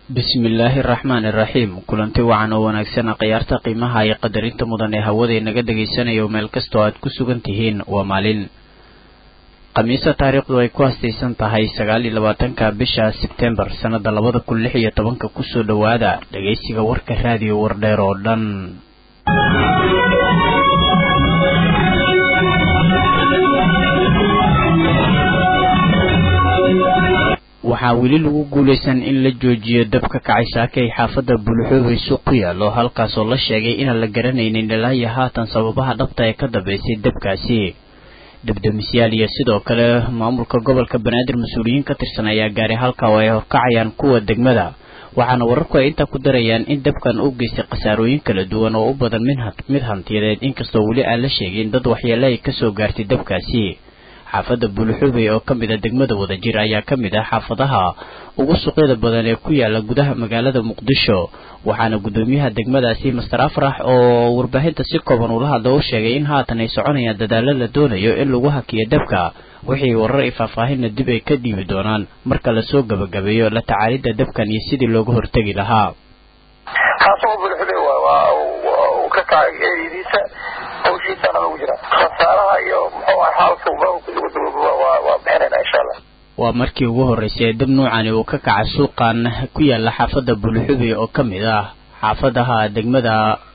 bismillaahi araxmaani iraxiim kulanti wacan oo wanaagsan khiyaarta qiimaha iyo qadarinta mudan ee hawada inaga dhagaysanayo meel kastoo aad ku sugan tihiin waa maalin khamiisa taariikhdu ay ku hastaysan tahay sagaal iyo labaatanka bisha sebtembar sannada labada kun lix iyo tobanka kusoo dhowaada dhagaysiga warka raadiyo wardheer oo dhan waxaa weli lagu guulaysan in la joojiyo dab ka kacay saakay xaafadda bulxoobay suuq ku yaallo halkaasoo la sheegay inaan la garanaynin ilaa iyo haatan sababaha dhabta ee ka dambaysay dabkaasi dabdamisyaal iyo sidoo kale maamulka gobolka banaadir mas-uuliyiin ka tirsan ayaa gaaray halka oo ay horkacayaan kuwa degmada waxaana wararku ay intaa ku darayaan in dabkan u geystay khasaarooyin kala duwan oo u badan mid hantiyadeed inkastoo weli aan la sheegin dad waxyeele ay kasoo gaartay dabkaasi xaafadda buulxubey oo ka mid a degmada wadajir ayaa ka mid ah xaafadaha ugu suuqyada badan ee ku yaala gudaha magaalada muqdisho waxaana guddoomiyaha degmadaasi master afrax oo warbaahinta si kooban ula hadla u sheegay in haatan ay soconayaan dadaalo la doonayo in lagu hakiyo dabka wixii warar i faahfaahinna dib ay ka dhiibi doonaan marka lasoo gabagabeeyo la tacaalidda dabkan iyo sidii looga hortegi lahaa hawshiisana lagu jira khasaaraha iyo muxuu ah xaalka waa bixinayna insha allah waa markii ugu horreysay ee dab nuucani uu ka kaca suuqan ku yaala xaafadda bulxubey oo ka mid ah xaafadaha degmada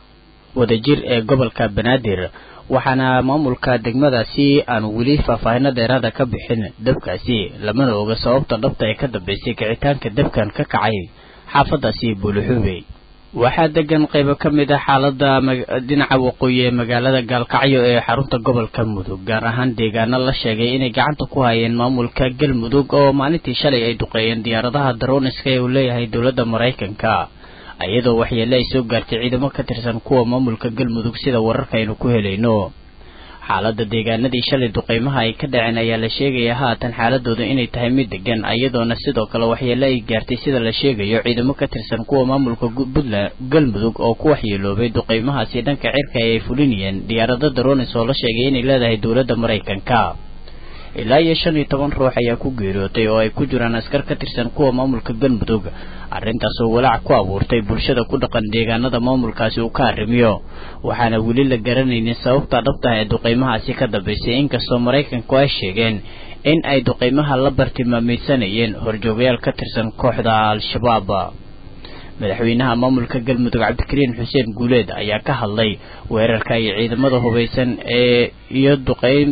wadajir ee gobolka banaadir waxaana maamulka degmadaasi aan weli faahfaahino dheeraada ka bixin dabkaasi lamana oga sababta dhabta ee ka dambeysay kicitaanka dabkan ka kacay xaafadaasi bulxubey waxaa degan qaybo ka mid ah xaalada dhinaca waqooyi ee magaalada gaalkacyo ee xarunta gobolka mudug gaar ahaan deegaano la sheegay inay gacanta ku hayeen maamulka galmudug oo maalintii shalay ay duqeeyeen diyaaradaha daroniska ee uu leeyahay dowladda maraykanka iyadoo waxyeele ay soo gaartay ciidamo ka tirsan kuwa maamulka galmudug sida wararka aynu ku helayno xaalada deegaanadii shalay duqeymaha ay ka dhaceen ayaa la sheegaya haatan xaaladooda inay tahay mid degan iyadoona sidoo kale waxyeele ay gaartay sida la sheegayo ciidamo ka tirsan kuwa maamulka puntland galmudug oo ku waxyeeloobay duqeymahaasi dhanka cirka ay fulinayeen diyaarado daronis oo la sheegay inay leedahay dowladda maraykanka ilaa iyo shan iyo toban ruux ayaa ku geeriyootay oo ay ku jiraan askar ka tirsan kuwa maamulka galmudug arrintaasoo walaac ku abuurtay bulshada ku dhaqan deegaanada maamulkaasi uu ka arrimiyo waxaana weli la garanaynin sababta dhabtaha ee duqeymahaasi ka dambaysay inkastoo maraykanku ay sheegeen in ay duqeymaha la bartilmaamaysanayeen horjoogayaal ka tirsan kooxda al-shabaab madaxweynaha maamulka galmudug cabdikariin xuseen guuleed ayaa ka hadlay weerarka iyo ciidamada hubaysan ee iyo duqeyn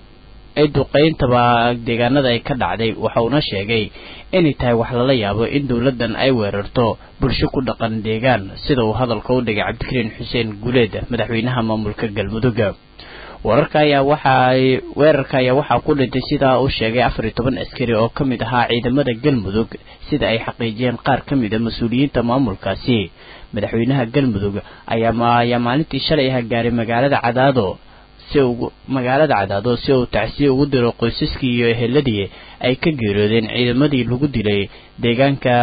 ay duqeyntaba deegaanada ay ka dhacday waxauna sheegay inay tahay wax lala yaabo in dowladdan ay weerarto bulsho ku dhaqan deegaan sida uu hadalka u dhigay cabdikariin xuseen guuleed madaxweynaha maamulka galmudug wararka ayaa waxaay weerarka ayaa waxaa ku dhintay sidaa uu sheegay afar iyo toban askari oo ka mid ahaa ciidamada galmudug sida ay xaqiijiyeen qaar ka mid a mas-uuliyiinta maamulkaasi madaxweynaha galmudug ayaa maalintii shalay ah gaaray magaalada cadaado si ugu magaalada cadaado si uu tacsiye ugu diro qoysaskii iyo eheladii ay ka geeriyoodeen ciidamadii lagu dilay deegaanka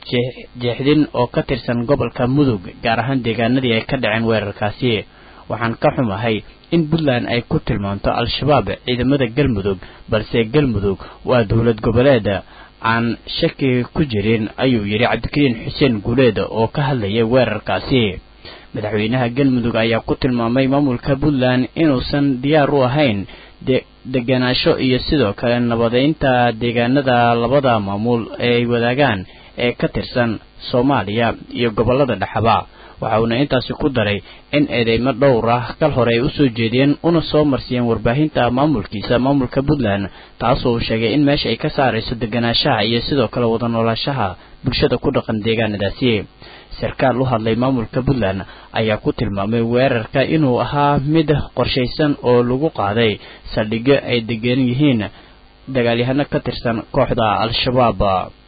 jeexdin oo ka tirsan gobolka mudug gaar ahaan deegaanadii ay ka dhaceen weerarkaasi waxaan ka xumahay in puntland ay ku tilmaamto al-shabaab ciidamada galmudug balse galmudug waa dowlad goboleed aan shaki ku jirin ayuu yidhi cabdikariin xuseen guuleed oo ka hadlayay weerarkaasi madaxweynaha galmudug ayaa ku tilmaamay maamulka puntland inuusan diyaar u ahayn deganaansho iyo sidoo kale nabadeynta deegaanada labada maamul ee ay wadaagaan ee ka tirsan soomaaliya iyo gobolada dhexaba waxa uuna intaasi ku daray in eedeymo dhowr ah kal hore ay usoo jeediyeen una soo marsiyeen warbaahinta maamulkiisa maamulka puntland taasoo uu sheegay in meesha ay ka saarayso deganaanshaha iyo sidoo kale wada noolaashaha bulshada ku dhaqan deegaanadaasi sarkaal u hadlay maamulka puntland ayaa ku tilmaamay weerarka inuu ahaa mid qorshaysan oo lagu qaaday saldhigyo ay degan yihiin dagaalyahano ka tirsan kooxda al-shabaab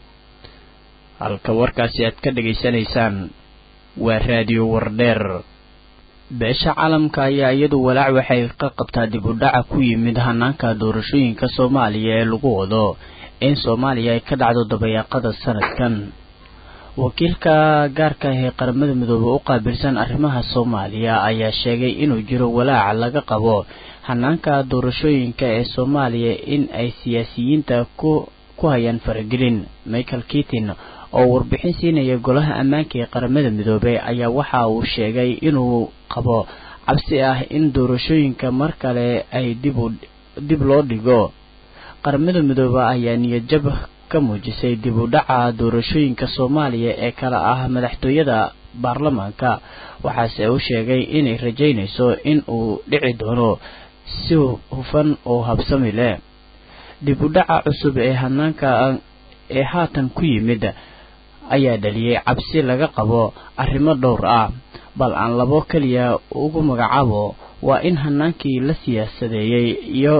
halka warkaasi aad ka dhegaysanaysaan waa raadiyo wardheer beesha caalamka ayaa iyadu walaac waxay ka qabtaa dib u dhaca ku yimid hanaanka doorashooyinka soomaaliya ee lagu wado in soomaaliya ay ka dhacdo dabayaaqada sanadkan wakiilka gaarka ah ee qaramada midoobey u qaabilsan arrimaha soomaaliya ayaa sheegay inuu jiro walaac laga qabo hanaanka doorashooyinka ee soomaaliya in ay siyaasiyiinta ku ku hayaan faragelin michael kitin oo warbixin siinaya golaha ammaanka ee qaramada midoobey ayaa waxa uu sheegay inuu qabo cabsi ah in doorashooyinka mar kale ay dibu dib loo dhigo qaramada midoobe ayaa niyadjab ka muujisay dib u dhaca doorashooyinka soomaaliya ee kala ah madaxtooyada baarlamaanka waxaase uu sheegay inay rajaynayso in uu dhici doono si hufan oo habsami leh dib u dhaca cusub ee hanaanka ee haatan ku yimid ayaa dhaliyey cabsi laga qabo arrimo dhowr ah bal aan labo keliya ugu magacaabo waa in hanaankii la siyaasadeeyey iyo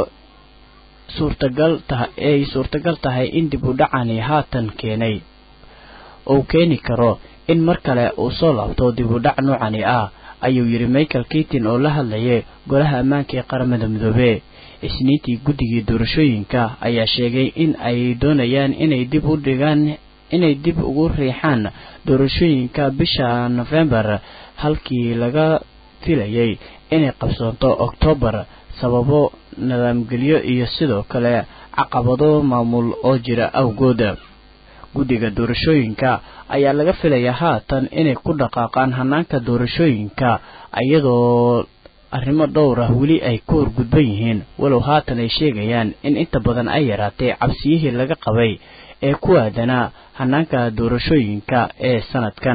suurtagal taha ay suurtagal tahay in dib u dhacani haatan keenay uu keeni karo in mar kale uu soo laabto dib u dhac noocani ah ayuu yidhi michael kitin oo la hadlayay golaha ammaanka ee qaramada midoobe isniintii guddigii doorashooyinka ayaa sheegay in ay doonayaan inay dib u dhigaan inay dib ugu riixaan doorashooyinka bisha nofembar halkii laga filayay inay qabsoonto oktoobar sababo nidaamgelyo iyo sidoo kale caqabado maamul oo jira awgooda guddiga doorashooyinka ayaa laga filayaa haatan inay ku dhaqaaqaan hanaanka doorashooyinka iyadoo arrimo dhowr ah weli ay ku horgudban yihiin walow haatan ay sheegayaan in inta badan ay yaraatay cabsiyihii laga qabay ee ku aadanaa hanaanka doorashooyinka ee sanadkan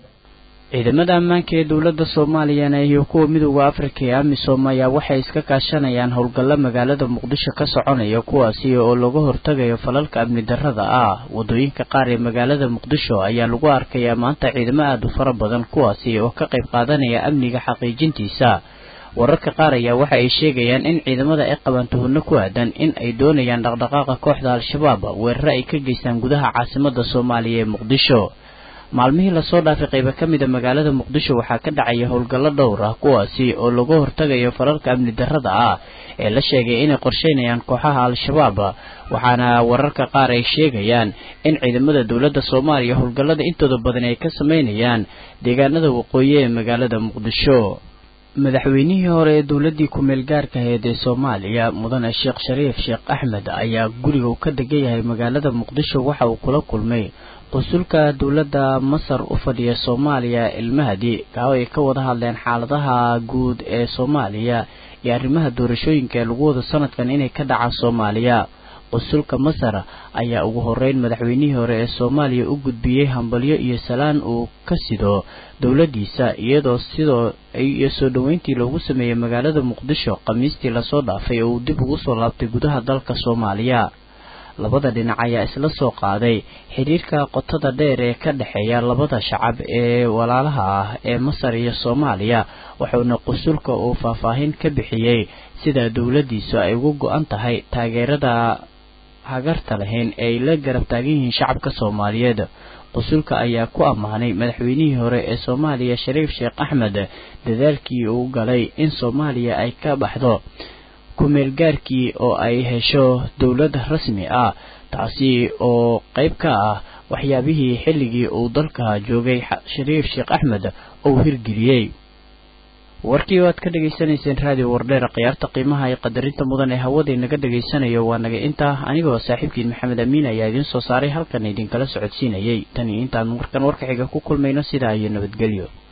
ciidamada ammaanka ee dowladda soomaaliyana iyo kuwa midooda afrika ee amisom ayaa waxay iska kaashanayaan howlgallo magaalada muqdisho ka soconaya kuwaasi oo laga hortagayo falalka amni darrada ah wadooyinka qaar ee magaalada muqdisho ayaa lagu arkayaa maanta ciidamo aada u fara badan kuwaasi oo ka qayb qaadanaya amniga xaqiijintiisa wararka qaar ayaa waxa ay sheegayaan in ciidamada ay qabaan tuhunno ku aadan in ay doonayaan dhaqdhaqaaqa kooxda al-shabaab weerare ay ka geystaan gudaha caasimada soomaaliya ee muqdisho maalmihii lasoo dhaafay qaybo ka mida magaalada muqdisho waxaa ka dhacaya howlgallo dhowr ah kuwaasi oo laga hortagayo falalka amni darrada ah ee la sheegay inay qorsheynayaan kooxaha al-shabaab waxaana wararka qaar ay sheegayaan in ciidamada dowladda soomaaliya howlgallada intooda badan ay ka sameynayaan deegaanada waqooyi ee magaalada muqdisho madaxweynihii hore ee dowladdii ku-meel gaarka ahayd ee soomaaliya mudane sheekh shariif sheekh axmed ayaa guriga uu ka degan yahay magaalada muqdisho waxa uu kula kulmay qunsulka dowladda masar u fadhiya soomaaliya ilmahadi kaawo ay ka wada hadleen xaaladaha guud ee soomaaliya iyo arrimaha doorashooyinka ee lagu wado sanadkan inay ka dhacaan soomaaliya qunsulka masar ayaa ugu horeyn madaxweynihii hore ee soomaaliya u gudbiyey hambalyo iyo salaan uu ka sido dowladdiisa iyadoo sidoo iyo soo dhoweyntii loogu sameeyey magaalada muqdisho khamiistii lasoo dhaafay oo uu dib ugu soo laabtay gudaha dalka soomaaliya labada dhinac ayaa isla soo qaaday xiriirka qotada dheer ee ka dhexeeya labada shacab ee walaalaha ah ee masar iyo soomaaliya wuxuuna qusulka uu faahfaahin ka bixiyey sida dowladdiisu ay ugu go-an tahay taageerada hagarta lahayn ee ay la garab taagan yihiin shacabka soomaaliyeed qusulka ayaa ku ammaanay madaxweynihii hore ee soomaaliya shariif sheekh axmed dadaalkii uu galay in soomaaliya ay ka baxdo ku-meelgaarkii oo ay hesho dowlad rasmi ah taasi oo qayb ka ah waxyaabihii xilligii uu dalka joogay shariif sheekh axmed uu hirgeliyey warkii waad ka dhegaysanayseen raadiyo wardheer khiyaarta qiimaha iyo qadarinta mudan ee hawada inaga dhegaysanayo waa naga intaa anigoo saaxiibkiin maxamed amiin ayaa idiin soo saaray halkan idinkala socodsiinayay tan iyo intaan markan warka xiga ku kulmayno sidaa iyo nabadgelyo